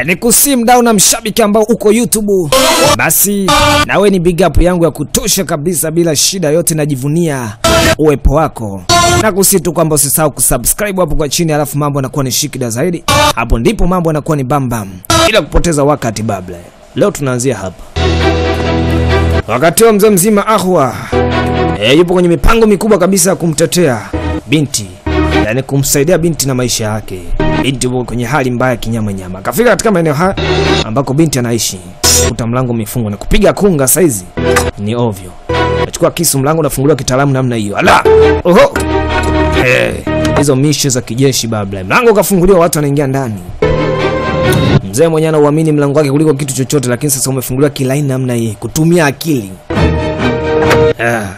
ni kusi mdau na mshabiki ambao uko YouTube, basi nawe ni big up yangu ya kutosha kabisa, bila shida yote, najivunia uwepo wako na kusi tu kwamba usisahau kusubscribe hapo kwa chini, alafu mambo yanakuwa ni shikida zaidi. Hapo ndipo mambo yanakuwa ni bambam, bila kupoteza wakati. Babla, leo tunaanzia hapa. Wakati huo mzee mzima Ahwa e, yupo kwenye mipango mikubwa kabisa ya kumtetea binti, yani kumsaidia binti na maisha yake. Binti yupo kwenye hali mbaya kinyama nyama. Akafika katika maeneo haya ambako binti anaishi, kuta mlango umefungwa na kupiga kunga saizi ni ovyo. Nachukua kisu, mlango unafunguliwa kitaalamu namna hiyo. Ala, oho, Eh, hizo mishe za kijeshi babla. Mlango ukafunguliwa, watu wanaingia ndani. Mzee mwenyewe anauamini mlango wake kuliko kitu chochote, lakini sasa umefunguliwa kilaini namna hii, kutumia akili. Ah.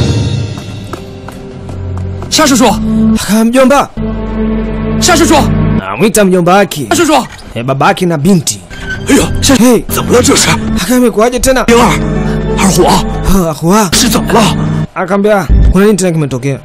夏叔叔， Aka mjomba 夏叔叔， amwita mjomba wake 夏叔叔， eh, baba yake na binti. 哎呦，夏， Hey, 怎么了这是？ aka imekuwaje tena? 灵儿，二虎， Ah, Ahwa 是怎么了？ akaambia kuna nini tena kimetokea?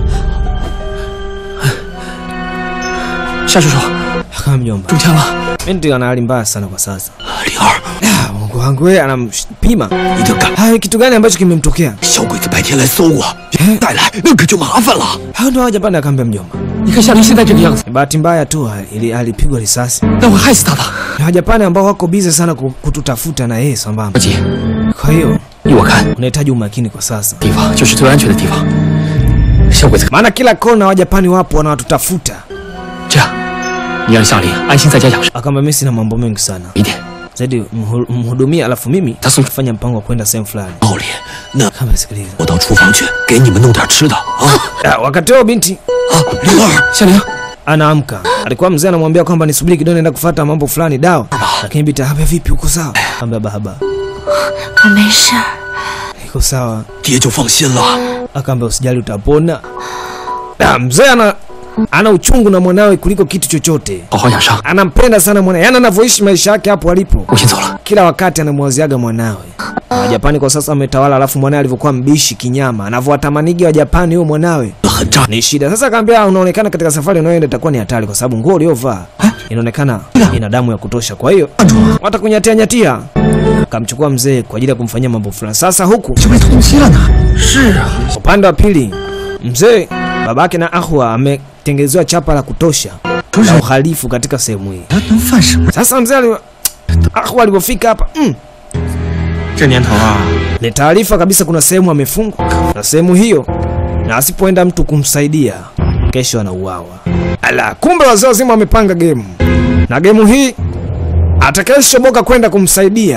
夏叔叔， Aka mjomba, 中枪了。 binti ana hali mbaya sana kwa sasa. 灵儿， Ah, Mungu wangu wewe, anampima. 一定敢！ Hai, kitu gani ambacho kimemtokea? 小鬼子白天来搜我，带来那可就麻烦了。 Hao ndio Wajapani, akaambia mjomba. 你看夏琳现在这个样子， Ni bahati mbaya tu ili alipigwa risasi. 那会害死他的。 Ni Wajapani ambao wako busy sana ku- kututafuta na yeye sambamba. 不急， Kwa hiyo 依我看， unahitaji umakini kwa sasa, 地方就是最安全的地方。小鬼子， maana kila kona Wajapani wapo wanawatutafuta. 这样，你让夏琳安心在家养伤， Akaambia mimi sina mambo mengi sana 一点 zaidi, mhu- mhudumie, alafu mimi 他送 fanya mpango wa kwenda sehemu fulani. 道理。那 Kama sikiliza. 我到厨房去给你们弄点吃的啊 Ah, wakati huo binti 啊！灵儿，夏琳， anaamka. Alikuwa mzee anamwambia kwamba nisubiri kidogo, naenda kufuata mambo fulani dawa, lakini binti akamwambia vipi, uko sawa? Akamwambia baba, 我没事儿， iko sawa. 爹就放心了。 Akaambia usijali, utapona. Ah, mzee ana ana uchungu na mwanawe kuliko kitu chochote. 好好养伤， Anampenda sana mwanawe, yaani anavyoishi maisha yake hapo alipo, 我先走了。 kila wakati anamwaziaga mwanawe. Wajapani kwa sasa wametawala, alafu mwanawe alivyokuwa mbishi kinyama, anavyowatamanigi Wajapani huyo mwanawe 很炸， ni shida. Sasa akaambia unaonekana katika safari unayoenda itakuwa ni hatari, kwa sababu nguo uliovaa inaonekana ina damu ya kutosha, kwa hiyo watakunyatia nyatia. Akamchukua mzee kwa ajili ya kumfanyia mambo fulani. Sasa huku 就被通缉了呢。是啊， upande wa pili, mzee babake na Ahwa ametengenezewa chapa la kutosha la uhalifu katika sehemu hii. 他能犯什么？ Sasa mzee ali Ahwa alipofika hapa mm, 这年头啊， ni taarifa kabisa, kuna sehemu amefungwa na sehemu hiyo, na asipoenda mtu kumsaidia kesho anauawa. Ala, kumbe wazee wazima wamepanga gemu, na gemu hii atakayeshoboka kwenda kumsaidia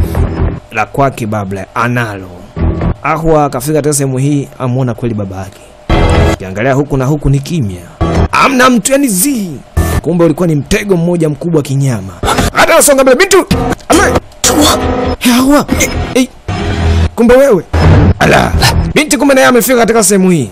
la kwake babla analo. Ahwa akafika katika sehemu hii, amwona kweli baba yake. Kiangalia huku na huku ni kimya, amna mtu, yani zi. Kumbe ulikuwa ni mtego mmoja mkubwa kinyama. Hata nasonga mbele bintu Ama- Ahwa, eh, kumbe wewe ala binti kumbe naye amefika katika sehemu hii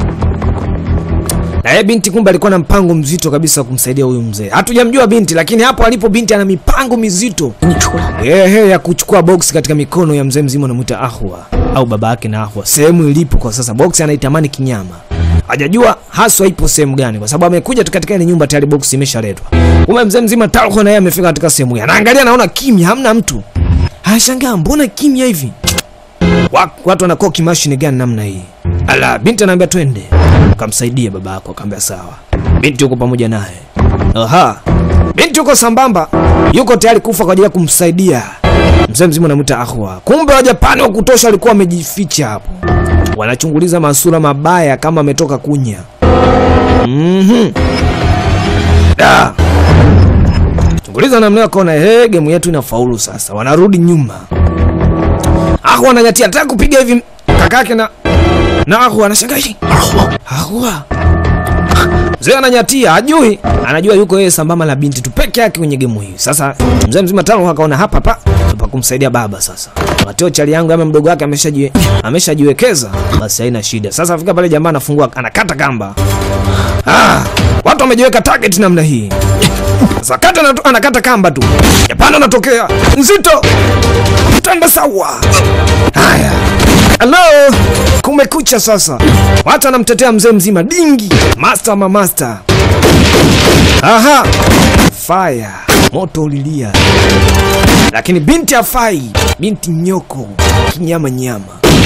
na yeye binti kumbe alikuwa na mpango mzito kabisa wa kumsaidia huyu mzee hatujamjua binti lakini hapo alipo binti ana mipango mizito 你出来。 ehe ya kuchukua box katika mikono ya mzee mzima anamwita ahwa au baba yake na ahwa sehemu ilipo kwa sasa box anaitamani kinyama hajajua haswa ipo sehemu gani kwa sababu amekuja tu katika ile nyumba tayari box imeshaletwa kumbe mzee mzima talho na yeye amefika katika sehemu hii anaangalia anaona kimya hamna mtu anashangaa mbona kimya hivi Wa- watu wanakuwa kimashini gani namna hii ala binti anaambia twende kamsaidie baba yako akaambia sawa binti yuko pamoja naye aha binti yuko sambamba yuko tayari kufa kwa ajili ya kumsaidia mzee mzima anamwita ahwa kumbe wajapani wa kutosha walikuwa wamejificha hapo wanachunguliza masura mabaya kama ametoka kunya mm da chunguliza namna hiyo akaona hey, gemu yetu inafaulu sasa wanarudi nyuma ahwa ananyatia ataka kupiga hivi kakake na na ahwa anashangaa "Hii, 二虎， ahwa mzee ananyatia ajui anajua yuko yeye sambamba na binti tu peke yake kwenye gemu hii sasa mzee mzima tano akaona hapa pa pa kumsaidia baba sasa mateo chali yangu ama mdogo wake ameshajiwe ameshajiwekeza basi haina shida sasa afika pale jamaa anafungua anakata kamba ah, watu wamejiweka target namna hii sasa kata na, anakata kamba tu japani anatokea nzito tanda sawa haya halo kumekucha sasa watu anamtetea mzee mzima dingi master ma master Aha! Fire. Moto ulilia. Lakini binti hafai. Binti nyoko. Kinyama nyama.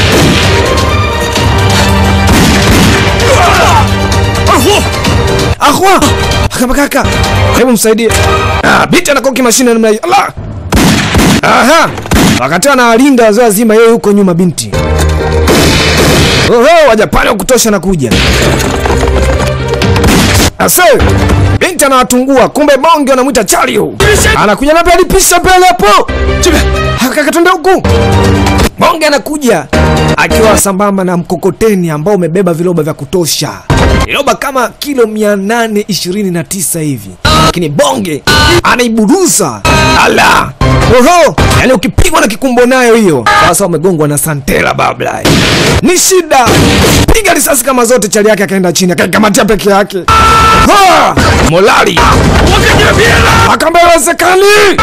Ahwa! Kama kaka. Hebu msaidie. Ah, binti anakoki mashine namna hiyo. Allah! Aha! Wakati anawalinda wazee wazima yeye huko nyuma binti. Oho, Wajapani wa kutosha na kuja. Ase, binti anawatungua, kumbe bonge wanamwita Chario. Anakuja na pale pisha mbele hapo. Kaka twende huku. Bonge anakuja akiwa sambamba na mkokoteni ambao umebeba viloba vya kutosha. Viloba kama kilo 829 hivi. Lakini bonge anaiburuza. Ala! Oho, yani ukipigwa na kikumbo nayo hiyo. Sasa umegongwa na Santela babla. Ni shida. Piga risasi kama zote chali yake akaenda chini akaikamatia peke yake. Ha! Molali. Akamba iwezekani.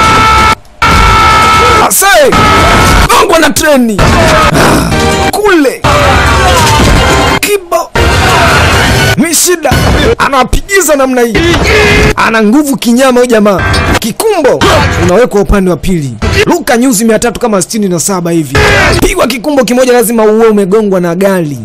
Ase! Gongwa na treni. Ah, Kule. Kibo. Ni shida. Anawapigiza namna hii. Ana nguvu kinyama huyu jamaa. Kikumbo unawekwa upande wa pili. Luka nyuzi mia tatu kama sitini na saba hivi. Pigwa kikumbo kimoja lazima uwe umegongwa na gari.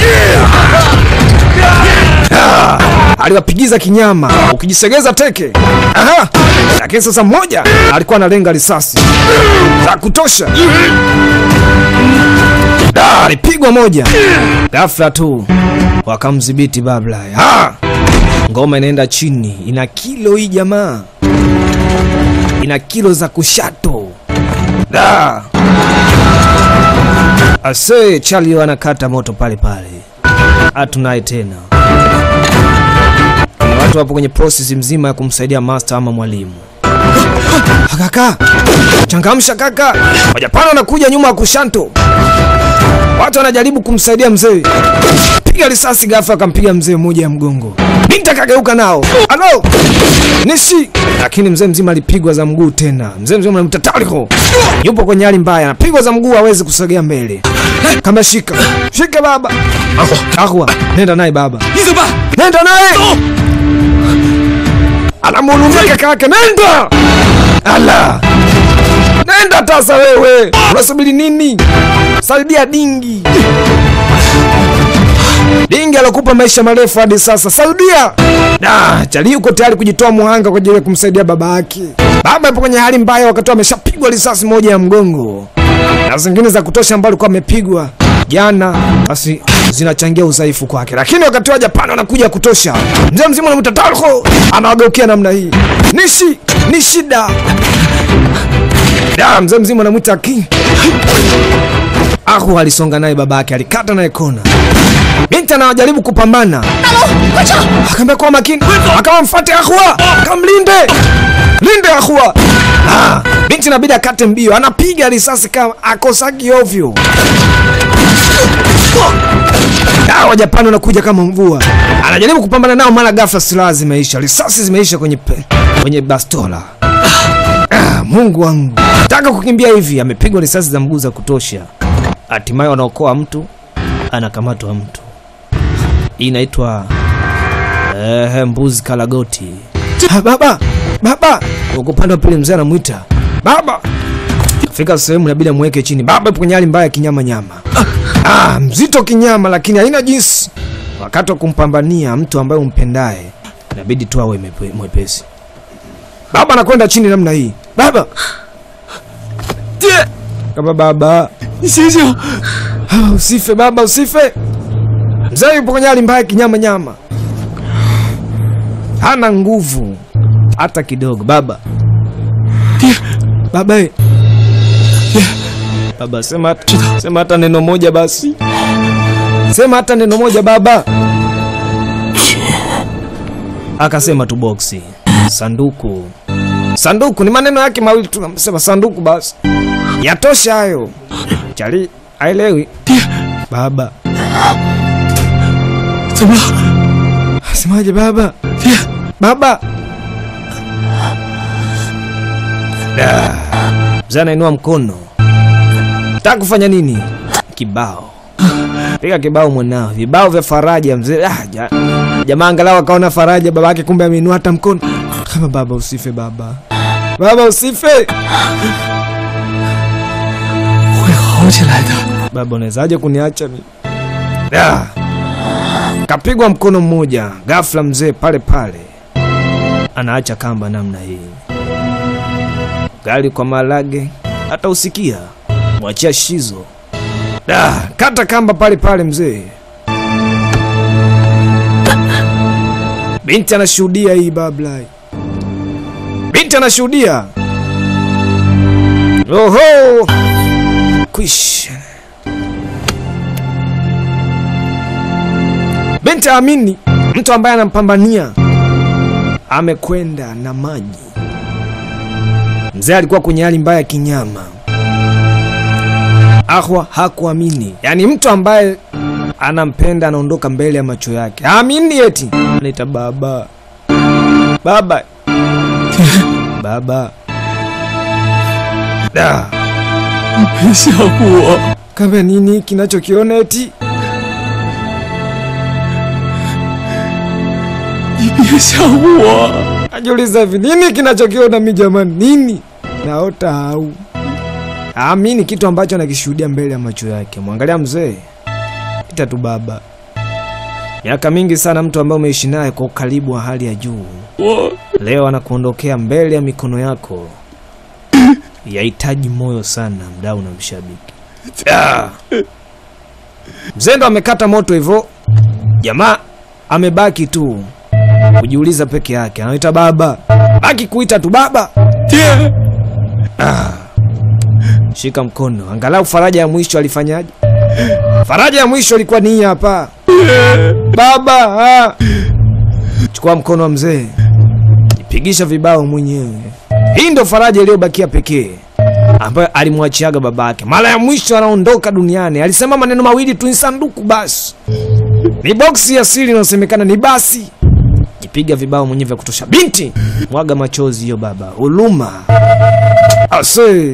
Ah, aliwapigiza kinyama ukijisegeza teke. Aha. Lakini sasa mmoja alikuwa analenga risasi za kutosha. Da, alipigwa moja. Ghafla tu wakamdhibiti babla. Ha! Ngoma inaenda chini, ina kilo hii jamaa, ina kilo za kushato. Da. Ase Charlie anakata moto pale pale, hatunaye tena. Kuna watu wapo kwenye process mzima ya kumsaidia master ama mwalimu. Kaka, changamsha kaka, Wajapani wanakuja nyuma ya kushanto. Watu wanajaribu kumsaidia mzee. Piga risasi ghafla akampiga mzee mmoja ya mgongo. Binti akageuka nao. Alo! Nishi! Lakini mzee mzima alipigwa za mguu tena. Mzee mzima anamta Taliko. Yupo kwenye hali mbaya. Anapigwa za mguu hawezi kusogea mbele. Kama shika. Shika baba. Ahwa, nenda naye baba. 你怎么办？ Nenda naye. Anamhurumia kaka yake. Nenda! Ala! Nenda tasa wewe. Unasubiri nini? Saidia dingi. Dingi alokupa maisha marefu hadi sasa. Saidia. Da, Chali yuko tayari kujitoa muhanga kwa ajili ya kumsaidia baba yake. Baba yupo kwenye hali mbaya wakati ameshapigwa risasi moja ya mgongo. Na zingine za kutosha ambazo alikuwa amepigwa jana, basi zinachangia udhaifu kwake. Lakini wakati wa Japani wanakuja kutosha. Mzee mzima anamwita Talho, anawageukia namna hii. Nishi, ni shida. Da, mzee mzima anamwita Ki. Ahu alisonga naye babake, alikata naye kona. Binti anawajaribu kupambana. Akaambia kwa makini, akawa mfate Ahua, kamlinde. Linde Ahua. Ah, binti inabidi akate mbio, anapiga risasi kama akosaki ovyo. Ah, Wajapani wanakuja kama mvua. Anajaribu kupambana nao, mara ghafla silaha zimeisha, risasi zimeisha kwenye pe, kwenye bastola. Ah, Mungu wangu, taka kukimbia hivi, amepigwa risasi za mguu za kutosha. Hatimaye wanaokoa mtu, anakamatwa mtu. Hii inaitwa eh, mbuzi kalagoti. Ah, baba, baba, uko upande wa pili, mzee anamwita baba. Fika sehemu inabidi amweke chini. Baba yupo kwenye hali mbaya ya kinyama nyama. Ah, mzito kinyama, lakini haina jinsi. Wakati wa kumpambania mtu ambaye umpendaye, inabidi tu awe mepe- mwepesi. Baba anakwenda chini namna hii. Baba, 爹， kama baba 你醒醒！ Ah, usife baba, usife. Mzee yupo kwenye hali mbaya kinyama nyama, hana nguvu hata kidogo. Baba, baba, eh. baba, sema hata- sema hata neno moja basi, sema hata neno moja baba. Akasema tu boksi, sanduku, sanduku. Ni maneno yake mawili tu, sema sanduku basi, yatosha hayo. Chali aelewi baba. 怎么了？ Semaje baba? Baba. Da. Mzee anainua mkono. Taka kufanya nini? Kibao. Piga kibao mwanao. Vibao vya faraja mzee. Ah, ja. Jamaa angalau akaona faraja, babake kumbe ameinua hata mkono. Kama baba usife baba. Baba usife. 会好起来的。 Baba unawezaje kuniacha mimi? Ah. Kapigwa mkono mmoja, ghafla mzee pale pale anaacha kamba namna hii. Gari kwa malage hata usikia, mwachia shizo. Da, kata kamba pale pale mzee. Binti anashuhudia hii bablai. Binti anashuhudia. Oho! Kwisha. Binti aamini mtu ambaye anampambania amekwenda na maji. Mzee alikuwa kwenye hali mbaya ya kinyama. Ahwa hakuamini, yaani mtu ambaye anampenda anaondoka mbele ya macho yake. Aamini eti anaita baba, baba, baba. Da, 别吓我！ kama nini kinachokiona eti 你别吓我！ Ajiuliza hivi nini kinachokiona mi jamani, nini naota au amini kitu ambacho anakishuhudia mbele ya macho yake. Mwangalia mzee, ita tu baba, miaka mingi sana, mtu ambaye umeishi naye kwa ukaribu wa hali ya juu, 我 leo anakuondokea mbele ya mikono yako. Yahitaji moyo sana, mdau na mshabiki. Ah! Mzee ndo amekata moto hivyo, jamaa amebaki tu kujiuliza peke yake, anaita baba, baki kuita tu baba. 爹， Shika mkono, angalau faraja ya mwisho alifanyaje? Faraja ya mwisho ilikuwa ni hii hapa, baba. ah. Chukua mkono wa mzee, jipigisha vibao mwenyewe. Hii ndo faraja iliyobakia pekee ambayo alimwachiaga babake. Mara ya mwisho anaondoka duniani alisema maneno mawili tu, ni sanduku basi, ni boksi ya siri inayosemekana ni basi. Jipiga vibao mwenyewe vya kutosha. Binti, mwaga machozi hiyo baba, huluma ase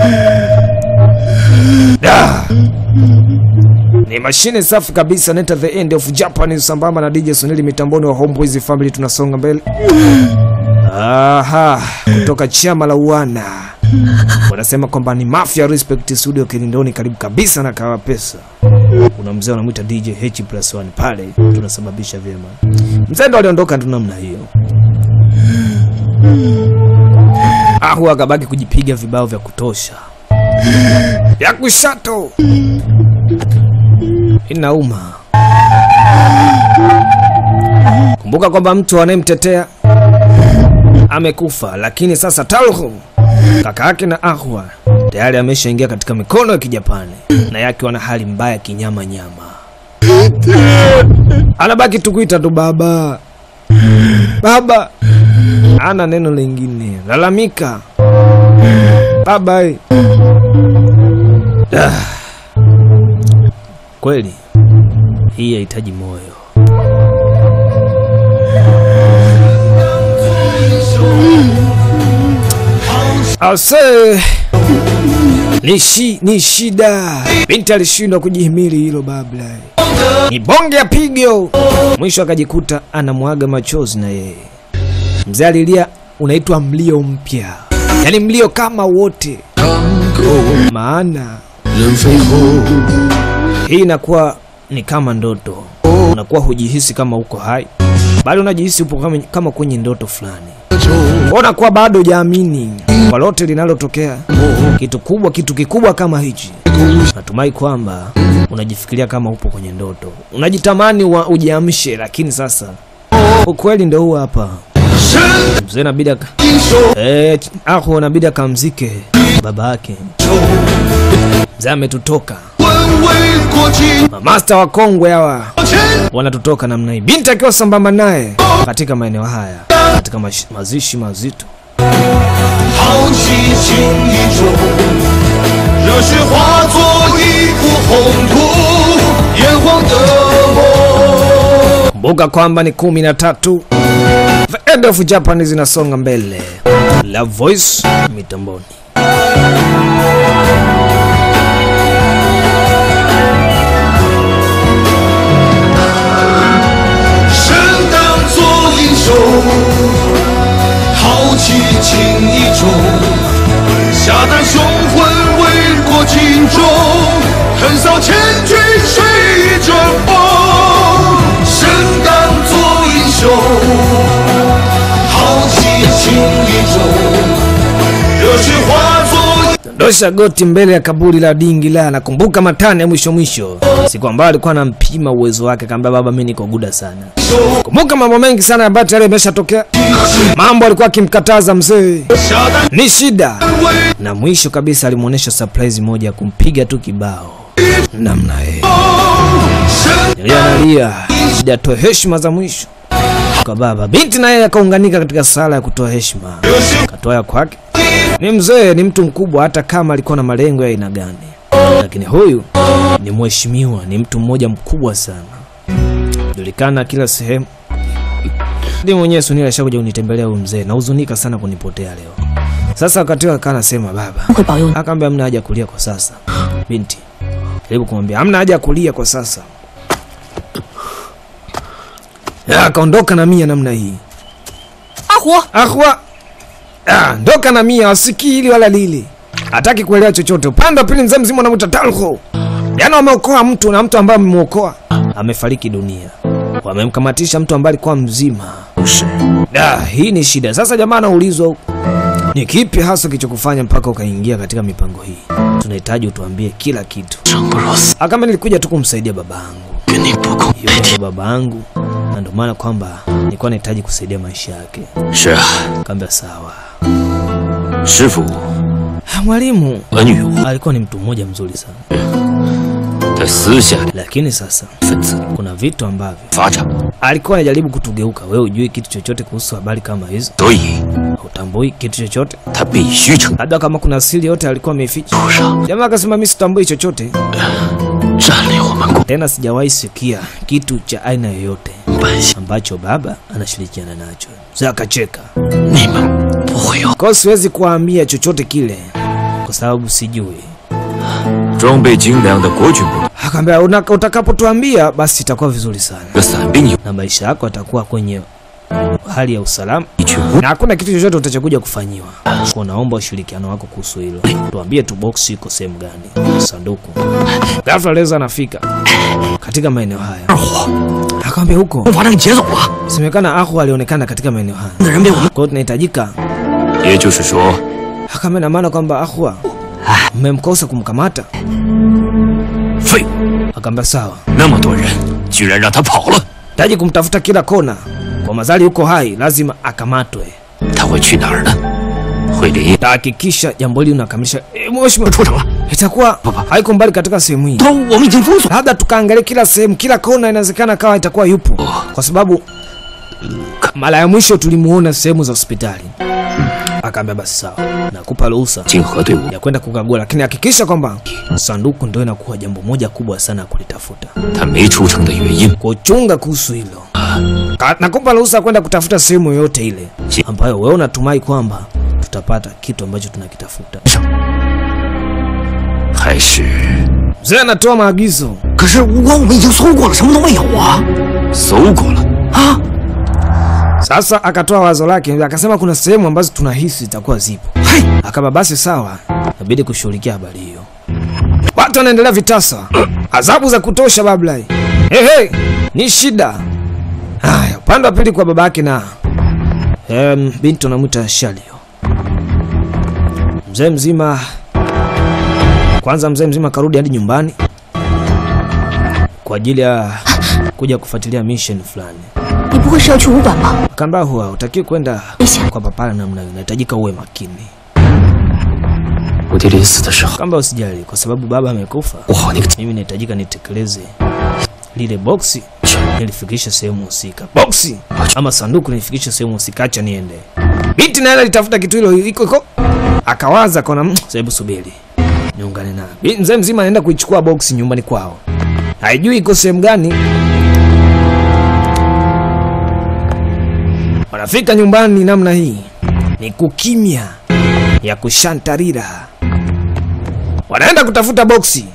Da. Ni mashine safi kabisa neta the end of Japan sambamba na DJ Soneli mitamboni wa Homeboys Family tunasonga mbele. Aha, kutoka chama la uwana. Wanasema kwamba ni Mafia Respect Studio Kilindoni karibu kabisa na kawa pesa. Kuna mzee anamwita DJ H plus 1 pale tunasababisha vyema. Mzee ndo aliondoka tu namna hiyo. Ahu akabaki kujipiga vibao vya kutosha ya kushato inauma. Kumbuka kwamba mtu anayemtetea amekufa, lakini sasa Talhu kaka yake na Ahwa tayari ameshaingia katika mikono ya Kijapani na yake wana hali mbaya kinyama nyama. Anabaki tu kuita tu baba baba, ana neno lingine, lalamika baba. eh. Ah. Kweli hii yahitaji moyo. Ase ni, shi, ni shida. Binti alishindwa kujihimili hilo babla, ni bonge ya pigo. Mwisho akajikuta anamwaga machozi na yeye. Mzee alilia, unaitwa mlio mpya, yaani mlio kama wote, maana 人飞后， hii inakuwa ni kama ndoto. Unakuwa hujihisi kama uko hai, bali unajihisi upo kama, kama kwenye ndoto fulani. 就 Unakuwa bado hujaamini kwa lote linalotokea, kitu kubwa, kitu kikubwa kama hichi. Natumai kwamba unajifikiria kama upo kwenye ndoto, unajitamani wa ujiamshe, lakini sasa ukweli ndo huu hapa. Mzee inabidi aka- 英雄 eh, ahu inabidi akamzike baba yake. Mzee ametutoka, 问为国旗 mamasta wa kongwe hawa 前 wanatutoka namna hii, binti akiwa sambamba naye katika maeneo haya, katika mash- mazishi mazito. 豪气情意中，热血化作一幅红图，炎黄的梦。 Kumbuka kwamba ni kumi na tatu. The end of Japan zinasonga mbele. La Voice mitamboni. 情意重，下旦雄浑为国尽忠，横扫千军谁阵风，身当作英雄，豪气情意重，热血化作。 dosha goti mbele ya kaburi la dingi la nakumbuka matani ya mwisho mwisho siku ambayo alikuwa anampima uwezo wake kaambia baba mi niko guda sana kumbuka mambo mengi sana ambayo tayari yameshatokea mambo alikuwa akimkataza mzee ni shida na mwisho kabisa alimwonyesha surprise moja ya kumpiga tu kibao namna hii nilianalia shida atoe heshima za mwisho kwa baba binti naye akaunganika katika sala ya kutoa heshima katoa ya kwake ni mzee ni mtu mkubwa hata kama alikuwa na malengo ya aina gani lakini huyu ni mheshimiwa ni mtu mmoja mkubwa sana julikana kila sehemu ndi mwenyewe sunila ashakuja kunitembelea huyu mzee nahuzunika sana kunipotea leo sasa wakati huo akaa anasema baba 会保佑你。 akaambia hamna haja ya kulia kwa sasa binti jaribu kumwambia hamna haja ya kulia kwa sasa Ya, akaondoka na mia namna hii 阿虎， ahwa ah, ndoka na mia wasikii hili wala lili hataki kuelewa chochote upande wa pili mzee mzima anamuta talho yaani wameokoa mtu na mtu ambaye amemwokoa amefariki dunia wamemkamatisha mtu ambaye alikuwa mzima da hii ni shida sasa jamaa anaulizwa huku ni kipi hasa kilichokufanya mpaka ukaingia katika mipango hii tunahitaji utuambie kila kitu 生不如死， akama nilikuja tu kumsaidia baba yangu 跟你不共 hiyo ndio baba yangu na ndio maana kwamba nilikuwa nahitaji kusaidia maisha yake 是啊， kaambia sawa 师傅 Ah, mwalimu 恩于我， alikuwa ni mtu mmoja mzuri sana 他私下里 lakini sasa 分子 kuna vitu ambavyo 发展， alikuwa anajaribu kutugeuka wewe ujui kitu chochote kuhusu habari kama hizo 所以 utambui kitu chochote 他必须承 labda kama kuna siri yote alikuwa ameificha 路上 jamaa akasema mi sitambui chochote 占领我们共 tena sijawahi sikia kitu cha aina yoyote 本性， ambacho baba anashirikiana nacho sa akacheka 你们不会有 kwao siwezi kuwaambia chochote kile kwa sababu sijui 装备精良的国军部队 akaambia "Una- utakapotuambia basi itakuwa vizuri sana 和伞兵有 na maisha yako yatakuwa kwenye hali ya usalama 一群无 na hakuna kitu chochote utachokuja kufanyiwa kwa naomba ushirikiano wako kuhusu hilo tuambie tu box iko sehemu gani sanduku ghafla leza anafika katika maeneo haya 二虎， akamwambia huko 把那个劫走了， semekana ahu alionekana katika maeneo haya 那人被我们， kwa hiyo tunahitajika 也就是说， akamwambia na maana kwamba ahua mmemkosa kumkamata 废物， akaambia sawa 那么多人居然让他跑了， taji kumtafuta kila kona kwa mazali yuko hai lazima akamatwe 他会去哪儿呢？会离 tahakikisha jambo hili unakamilisha e, mheshimiwa 出城了。 itakuwa haiko mbali katika sehemu hii 都我们已经封锁， labda tukaangalia kila sehemu kila kona inawezekana kawa itakuwa yupo kwa sababu mara ya mwisho tulimuona sehemu za hospitali akaambia basi sawa nakupa ruhusa 竞合队伍 ya kwenda kukagua lakini hakikisha kwamba sanduku ndo inakuwa jambo moja kubwa sana ya kulitafuta 他没出城的原因， kuchunga kuhusu hilo Ka- nakupa ruhusa ya kwenda kutafuta sehemu yoyote ile Si- ambayo wewe unatumai kwamba tutapata kitu ambacho tunakitafuta 还是 mzee anatoa maagizo 可是五官我们已经搜过了，什么都没有啊！搜过了啊？ Sasa akatoa wazo lake, akasema kuna sehemu ambazo tunahisi zitakuwa zipo. Hai, Akaba basi sawa, inabidi kushughulikia habari hiyo. Watu wanaendelea vitasa, adhabu za kutosha bablai. Hey, hey, ni shida. Haya, upande wa pili kwa babake na em, binti anamwita Shalio. Mzee mzima kwanza, mzee mzima karudi hadi nyumbani kwa ajili ya kuja kufuatilia mission fulani. 你不会是要去武馆吧？ Akaambia huwa hutakiwi kwenda Isha. kwa papara namna hiyo, inahitajika uwe makini. 我爹临死的时候， Kamba usijali, kwa sababu baba amekufa, 我好那个 mimi nahitajika nitekeleze lile boksi nilifikisha sehemu husika, boksi ama sanduku nilifikisha sehemu husika, acha niende. Binti naye alitafuta kitu hilo iko iko, akawaza kona, "Mm, hebu subiri niungane na Bi- mzee mzima anaenda kuichukua boksi nyumbani kwao, haijui iko sehemu gani. Wanafika nyumbani namna hii, ni kukimya ya kushantarira. Wanaenda kutafuta boksi.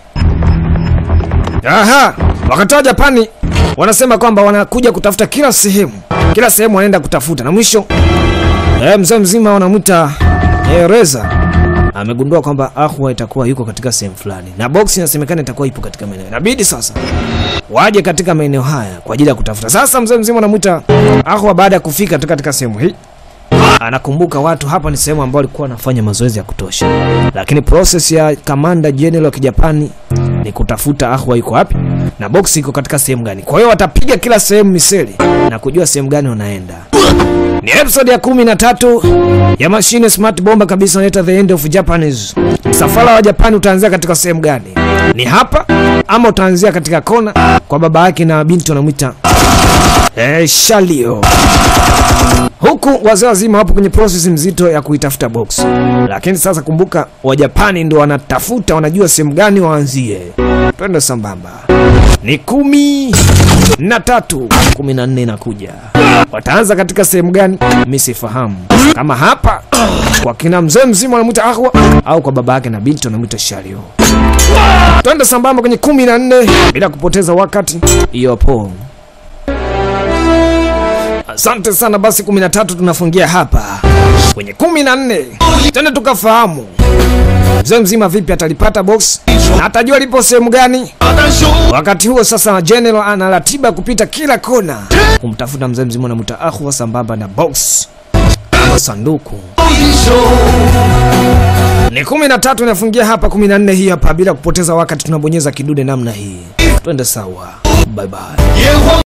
Aha, wakatoa Japani wanasema kwamba wanakuja kutafuta kila sehemu, kila sehemu wanaenda kutafuta, na mwisho Eh, mzee mzima wanamwita eh, Reza amegundua kwamba Ahwa itakuwa yuko katika sehemu fulani na box inasemekana itakuwa ipo katika maeneo. Inabidi sasa waje katika maeneo haya kwa ajili ya kutafuta. Sasa mzee mzima anamwita Ahwa baada ya kufika katika, katika sehemu hii anakumbuka watu hapa ni sehemu ambayo walikuwa wanafanya mazoezi ya kutosha, lakini process ya kamanda general wa Kijapani ni kutafuta Ahwa yuko wapi na box iko katika sehemu gani. Kwa hiyo watapiga kila sehemu miseli na kujua sehemu gani wanaenda. Ni episode ya kumi na tatu ya mashine smart bomba kabisa, inaitwa The End of Japanese. Msafara wa Japani utaanzia katika sehemu gani? Ni hapa ama utaanzia katika kona kwa baba yake na binti wanamwita eh, Shalio huku wazee wazima wapo kwenye process mzito ya kuitafuta box, lakini sasa kumbuka, Wajapani ndo wanatafuta, wanajua sehemu gani waanzie. Twende sambamba. Ni kumi na tatu, kumi na nne inakuja. Wataanza katika sehemu gani? Mi sifahamu, kama hapa kwa kina mzee mzima wanamwita Ahwa au kwa baba yake na binti wanamwita Shario. Twende sambamba kwenye kumi na nne bila kupoteza wakati. Iyopo. Asante sana basi, 13 tunafungia hapa kwenye 14. Tena tukafahamu mzee mzima vipi atalipata box na atajua lipo sehemu gani. 大胆兄 Wakati huo sasa, General ana ratiba kupita kila kona kumtafuta mzee mzima anamwita Ahwa sambamba na box ama sanduku. 英雄， Ni 13 inafungia hapa, 14 hii hapa. Bila kupoteza wakati, tunabonyeza kidude namna hii, twende sawa. Bye bye. 炎黄。